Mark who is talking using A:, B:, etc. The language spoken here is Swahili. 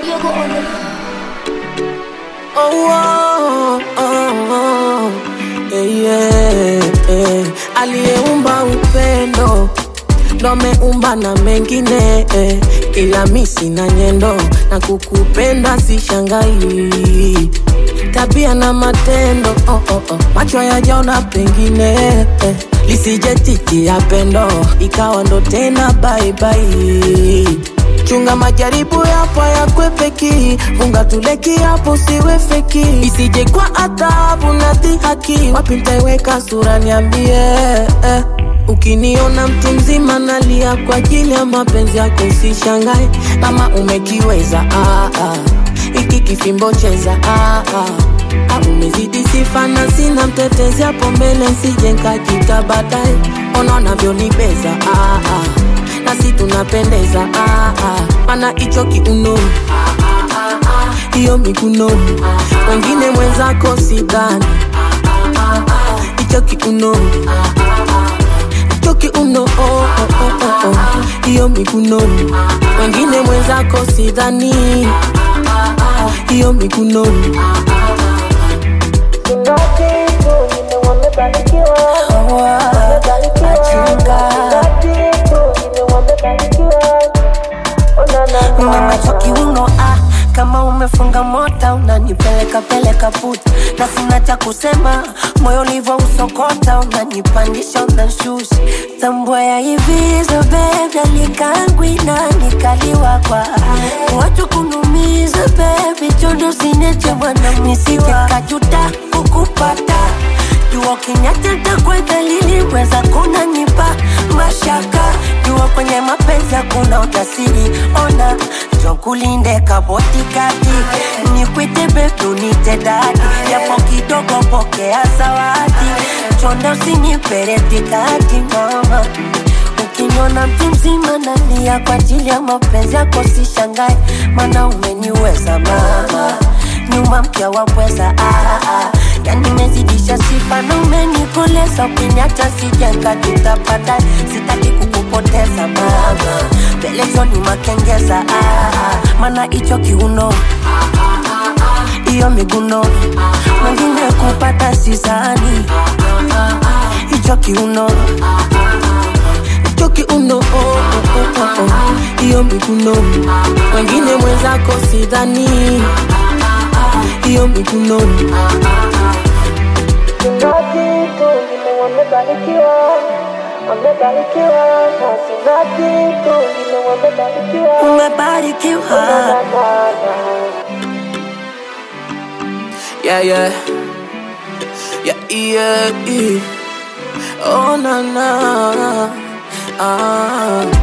A: Yogo on the
B: Oh, oh, oh, oh. Eh, yeah, eh. Aliyeumba upendo ndo ameumba na mengine eh. Ila mi sina nyendo na kukupenda sishangai tabia na matendo oh, oh, oh. macho yajaona pengine eh. lisije titi ya pendo ikawa ndo tena baibai chunga majaribu yapo yakwepeki funga tuleki hapo siwe feki isije kwa adhabu na dhihaki wapi ntaiweka sura niambie eh. Ukiniona mtu mzima nalia kwa ajili ya mapenzi yako, usishangae kama umekiweza. Ah, ah. Iki kifimbo cheza ah, ah. Ah, umezidi sifa na sina mtetezi hapo mbele, nsije nkajita baadaye. Ona unavyonibeza ah, ah. nasi tunapendeza ah, ah. Mana hicho kiuno hiyo miguno wengine mwenzako sidhani hicho kiuno hicho kiuno oh, oh, oh, oh, oh. hiyo miguno wengine mwenzako sidhani hiyo miguno
C: Mama kiuno ah, kama umefunga mota unanipeleka peleka puta, na sina cha kusema, moyo ulivyo usokota, unanipandisha unanshusha, tambua ya hivi zo baby, alikangwi na nikaliwa kwa watu kunumiza baby, chondo sineche mwana nisije kajuta kukupata jua kinyateta kwa dalili weza kunanipa mashaka jua kwenye mapenzi hakuna utasiri ona jokulinde kabotikati nikwite betu nite dadi yapo kidogo pokea zawadi chonda usiniperetikati mama ukiniona mtu mzima nalia kwa ajili ya mapenzi yako sishangae mana umeniweza mama nyuma mpya wapweza ah, ah. yani mezidisha sifa na umenikoleza ukiniacha sijenga tutapata sitaki kukupoteza mama pelezoni makengeza ah, ah. mana hicho kiuno hiyo miguno mwingine kupata sizani hicho kiuno
B: hicho kiuno oh, oh, oh, oh, oh. hiyo miguno wengine mwenzako sidhani hiyo miguno
C: umebarikiwa
B: yeah, yeah. Yeah, yeah, yeah. Oh, na, na. Ah.